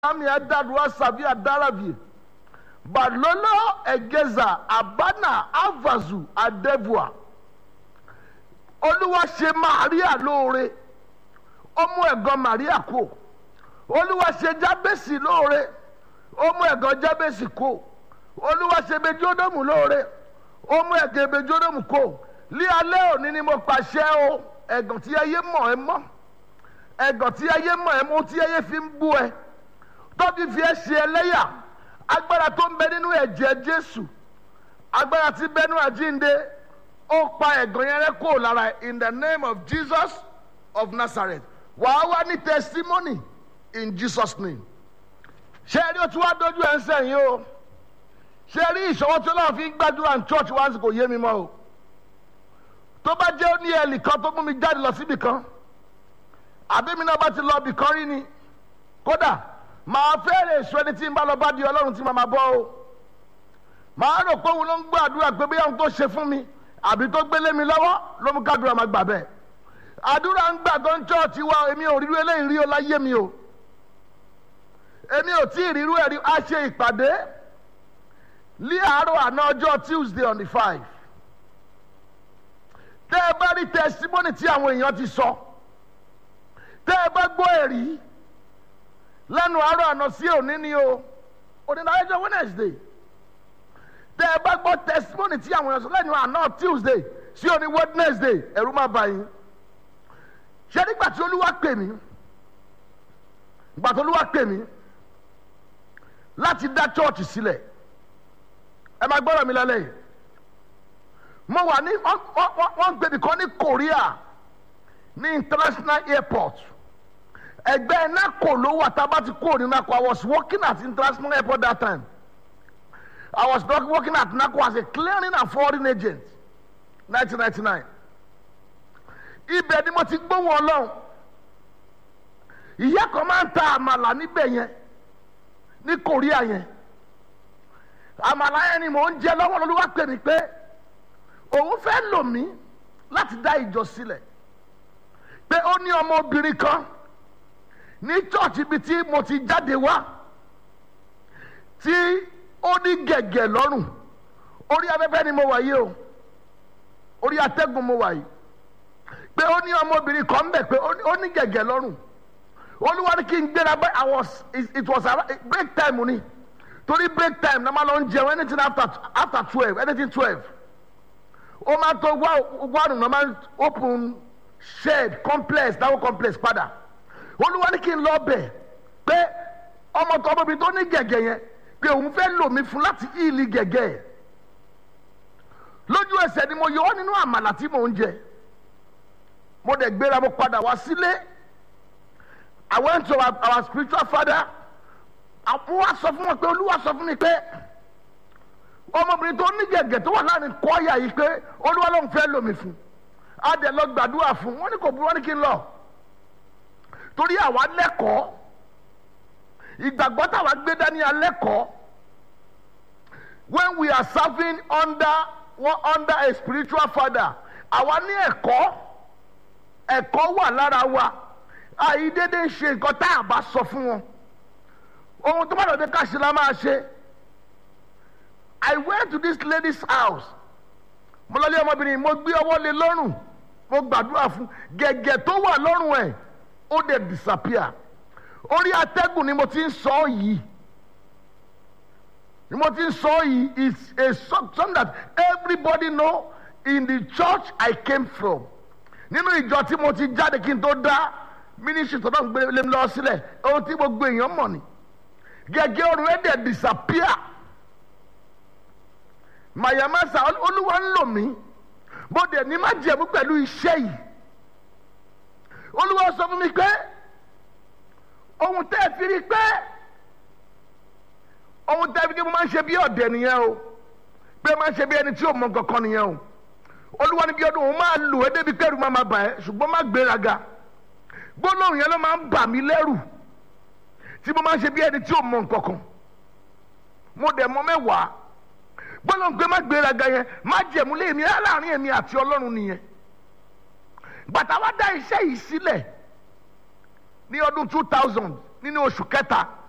ami adaduwa savi adaravie balolo egeza abana avazu adevua olúwa ṣe maria lóore ó mú ẹ̀gàn maria kó olúwa ṣe jábèsì lóore ó mú ẹ̀gàn jábèsì kó olúwa ṣe bejódòmù lóore ó mú ẹ̀gàn bejódòmù kó lí alẹ́ òní ni mo pàṣẹ o ẹ̀gàn tí ayé mọ̀ ẹ́ mọ́ ẹ̀gàn tí ayé mọ̀ ẹ́ mọ́ tí ayé fi ń bú ẹ tọ́bi fi ẹ́ ṣe ẹlẹ́yà agbára tó ń bẹ nínú ẹ̀jẹ̀ jésù agbára tí bẹ́nu àjínde ó pa ẹ̀gàn yẹn rẹ́ kó lára in the name of jesus of nazareth wàá wá ní testimony in jesus name ṣé ẹ rí o tí wàá dojú ẹ̀ ń sẹ́yìn o ṣé ẹ rí ìṣọwọ́ tí ọlọ́run fi ń gbàdúrà ní church wá sí kò yé mi mọ́ o tó bá jẹ́ ó ní ẹ̀lì kan tó mú mi jáde lọ síbì kan àbí mi náà bá ti lọ ibì kan rí ni kódà màá fẹ́rẹ̀ èso ẹni tí ń bá lọ bá di ọlọ́run tí màá máa bọ́ o màá rò pé òun ló ń gbọ́ àdúrà pé bí àwọn tó ṣe fún mi àbí tó gbélé mi lọ́wọ́ ló mú kádùrà máa gbà bẹ́ẹ̀ àdúrà ń gbà tó ń chọ́ọ̀tì wa èmi ò rírú eléyìí rí o láyé mi o èmi ò tí ì rírú ẹ̀rí a ṣe ìpàdé ní àárọ̀ àná ọjọ́ tuesday on the five tẹ́ ẹ bá rí testimony tí àwọn èèyàn ti sọ tẹ́ ẹ bá gbọ́ ẹ̀rí lẹ́nu àárọ̀ àná sí òní ni o òní náà ẹjọ́ wednesday tẹ́ ẹ bá gbọ́ testimony tí àwọn èèyàn sọ lẹ́nu àná tuesday sí òní wednesday ẹ̀rú má bá yín ṣé nígbà tí olúwa pè mí nígbà tí olúwa pè mí láti dá chọ́ọ̀chì sílẹ̀ ẹ máa gbọ́dọ̀ mi lálẹ́ yìí mo wà ní wọ́n ń gbèbí kan ní korea ní international airport ẹgbẹ́ nako ló wà tá a bá ti kúrò ní nako i was working at international airport that time i was working at nako as a clearing and forwarding agent nineteen ninety nine ibẹ̀ ni mo ti gbóhùn ọlọ́run ìyá kan máa ń ta àmàlà níbẹ̀ yẹn ní korea yẹn àmàlà yẹn ni mò ń jẹ lọ́wọ́ lọ́lọ́wọ́ pè mí pé òun fẹ́ lò mí láti dá ìjọ sílẹ̀ pé ó ní ọmọbìnrin kan ní chọ́ọ̀chì ibi tí mo ti jáde wá tí ó ní gẹ̀gẹ̀ lọ́rùn orí afẹ́fẹ́ ni mo wà yìí o orí atẹ́gùn mo wà yìí pé ó ní ọmọbìnrin kan bẹ̀ pé ó ní gẹ̀gẹ̀ lọ́rùn olúwa ní kí n gbéra bẹ́ẹ̀ i was it was break time ni torí break time náà máa lọ ń jẹun anything after after twelve anything twelve ó máa tó wárùn náà máa open shed complex dáwọ́ complex padà olúwa ní kí n lọ bẹ̀ pé ọmọ tó ọmọbìnrin tó ní gẹ̀gẹ̀ yẹn pé òun fẹ́ lò mí fún láti ìlì gẹ̀gẹ̀ ẹ̀ lójú ẹsẹ̀ ni mo yọ ọ́ nínú àmàlà tí mò ń jẹ mo dẹ̀ gbéra mo padà wá sílé I went to our, our spiritual father àwọn wa sọ fún wọn pé olúwa sọ fún mi pé ọmọbìnrin tó ní gẹ̀gẹ̀ tó wà láàrin kọ́ọ̀yà yìí pé olúwa ló ń fẹ́ lò mí fún a dẹ̀ lọ gbàdúrà fún wọn ní kò burú wọn ní kí n lọ torí àwa lẹ́kọ̀ọ́ ìgbàgbọ́ táwa gbé dání alẹ́kọ̀ọ́ when we are serving under one under a spiritual father àwa ní ẹ̀kọ́ ẹ̀kọ́ wà lára wa àyídédé ń ṣe nǹkan tá a bá sọ fún wọn ohun tó bá lọ́dẹ káṣí la máa ṣe I went to this lady's house mo lọ lé ọmọbìnrin mo gbé ọwọ́ lé lọ́rùn mo gbàdúrà fún gẹ̀gẹ̀ tó wà lọ́rùn ẹ̀ ó dẹ̀ disappear orí atẹ́gùn ni mo ti ń sọ yìí ni mo ti ń sọ yìí is a something that everybody know in the church I came from nínú ìjọ tí mo ti jáde kí n tó dá ministry tó náà ń gbé lé mi lọ sílẹ̀ ohun tí gbogbo èèyàn mọ̀ ni gẹ́gẹ́ ọ̀run ẹ̀ dẹ̀ disappear mayamasa olúwa ń lò mí bó dẹ̀ ní má jẹ̀mú pẹ̀lú iṣẹ́ yìí olúwa sọ fún mi pé ohun tẹ́ ẹ fi rí pé ohun tẹ́ ẹ fi rí mo máa ń ṣe bí ọ̀dẹ̀ nìyẹn o pé máa ń ṣe bí ẹni tí ò mọ kankan nìyẹn o olúwa ní bí ọdún òun máa lò ẹ́ débi kẹ́rù máa ma bà ẹ́ ṣùgbọ́n má gbéraga gbólóhùn yẹn ló máa ń bà mí lẹ́rù tí mo máa ń ṣe bí ẹni tí ò mọ nǹkankan mo dẹ̀ mọ mẹ́wàá gbólóhùn pé má gbéraga yẹn má jẹ̀mú lé mi láàrin èmi àti ọlọ́run nìyẹn bàtà wa dá iṣẹ́ yìí sílẹ̀ ní ọdún two thousand nínú oṣù kẹta